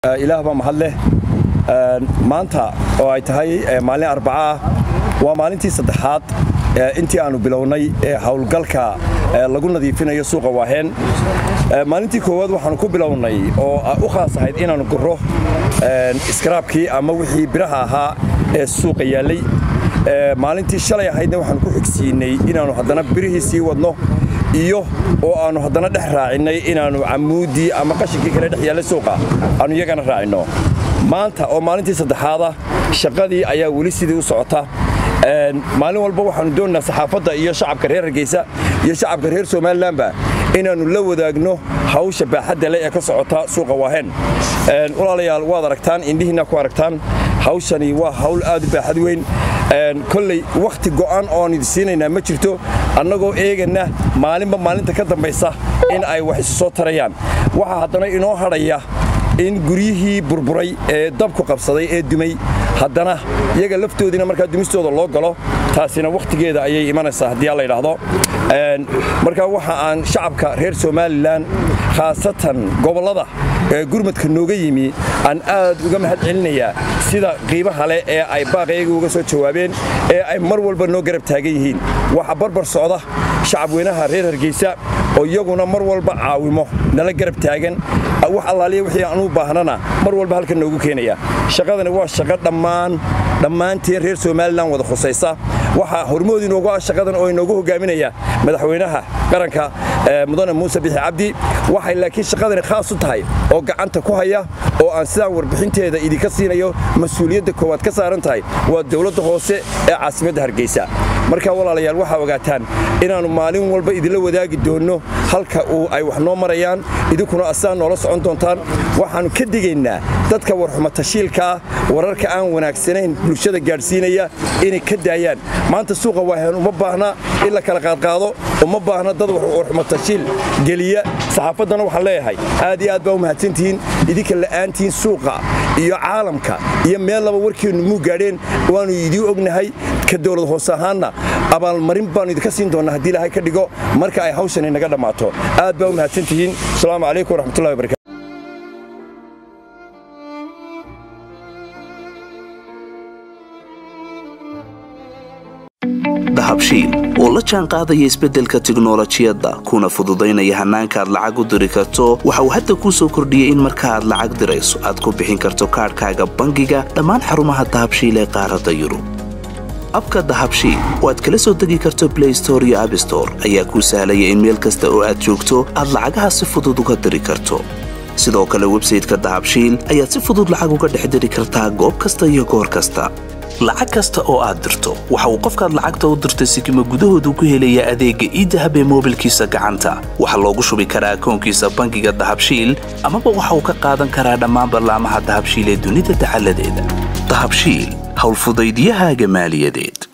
ilaah baa mahad leh maanta oo ay tahay maalin arbaca ah waa maalintii saddexaad intii aanu bilownay howlgalka lagu nadiifinayo suuqa waaheen maalintii koowaad waxaanu ku bilownay oo u khaas ahayd inaannu guro iskaraabkii ama wixii biraha ahaa ee suuqa yaallay maalintii shalay ahaydna waxaanu ku xigsiinay inaannu haddana birihii sii wadno iyo oo aannu haddana dhex raacinnay inaannu camuuddii ama qashinkii kale dhex yaallay suuqa aannu iyagana raacinno maanta oo maalintii saddexaada shaqadii ayaa weli sidii u socota maalin walba waxaannu doonaynaa saxaafadda iyo shacabka reer hargeysa iyo shacabka reer somalilanba inaannu la wadaagno hawsha baaxadda leh ee ka socota suuqa waaheen walaalayaal waad aragtaan indhihiinna ku aragtaan hawshani waa hawl aad u baaxad weyn kolley wakhti go'an oon idi siinaynaa ma jirto annagoo eegana maalinba maalinta ka dambaysa in ay wax isu soo tarayaan waxaa haddana inoo hadhaya in guryihii burburay ee dabku qabsaday ee dumay haddana iyaga laftoodiina markaa dumistooda loo galo taasina wakhtigeeda ayay imanaysaa haddii a layidhaahdo marka waxa aan shacabka reer somalilan khaasatan gobollada ee gurmadka nooga yimi aan aad uga mahad celinayaa sida qiimaha leh ee ay baaqayga uga soo jawaabeen ee ay mar walba noo garab taagan yihiin waxa barbar socda shacabweynaha reer hargeysa oo iyaguna mar walba caawimo nala garab taagan wax allaaliya wixii aan u baahnana mar walba halkan noogu keenaya shaqadani waa shaqo dhammaan dhammaanteen reer somalilan wada khusaysa waxaa hormood inoogu ah shaqadan oo inoogu hogaaminaya madaxweynaha qaranka mudane muuse bixi cabdi waxay laakiin shaqadani khaas u tahay oo gacanta ku haya oo aan sidaan warbixinteeda idinka siinayo mas-uuliyadda koowaad ka saaran tahay waa dowladda hoose ee caasimadda hargeysa marka walaalayaal waxaa ogaataan inaannu maalin walba idinla wadaagi doonno halka uu ay wax noo marayaan idinkuna asaan noola socon doontaan waxaannu ka digaynaa dadka warxumatashiilka ah wararka aan wanaagsanayn bulshada gaadhsiinaya inay ka daayaan maanta suuqa waaheen uma baahna in la kala qaadqaado uma baahna dad warxumatashiil geliya saxaafaddana waxaan leeyahay aad iyo aad baa u mahadsantihiin idinka la'aantihiin suuqa iyo caalamka iyo meel laba warkeennu muu gaadheen waannu idiin ognahay ka dowlad hoose ahaanna abaalmarin baannu idinka siin doonnaa haddii ilaahay ka dhigo marka ay hawshani naga dhammaato aad baa u mahadsantihiin asalaamu calaykum waraxmatullahi wabarakatu dahabshiil oo la jaan qaadaya isbeddelka tiknolojiyadda kuna fududaynaya hannaanka aad lacag u diri karto waxa uu hadda kuu soo kordhiyey in marka aad lacag dirayso aad ku bixin karto kaadhkaaga bangiga dhammaan xarumaha dahabshiil ee qaaradda yurub abka dahabshiil oo aad kala soo degi karto blay store iyo abstore ayaa kuu sahlaya in meel kasta oo aad joogto aad lacagaha si fudud uga diri karto sidoo kale websayteka dahabshiil ayaad si fudud lacag uga dhex diri kartaa goob kasta iyo goor kasta lacag kasta oo aad dirto waxa uu qofkaad lacagta u dirtay sikima gudahoodu ku helayaa adeegga iidahab ee moobilkiisa gacanta waxaa loogu shubi karaa akoonkiisa bangiga dahabshiil amaba waxa uu ka qaadan karaa dhammaan ballaamaha dahabshiil ee dunida dacaladeeda dahabshiil howlfudaydyahaaga maaliyadeed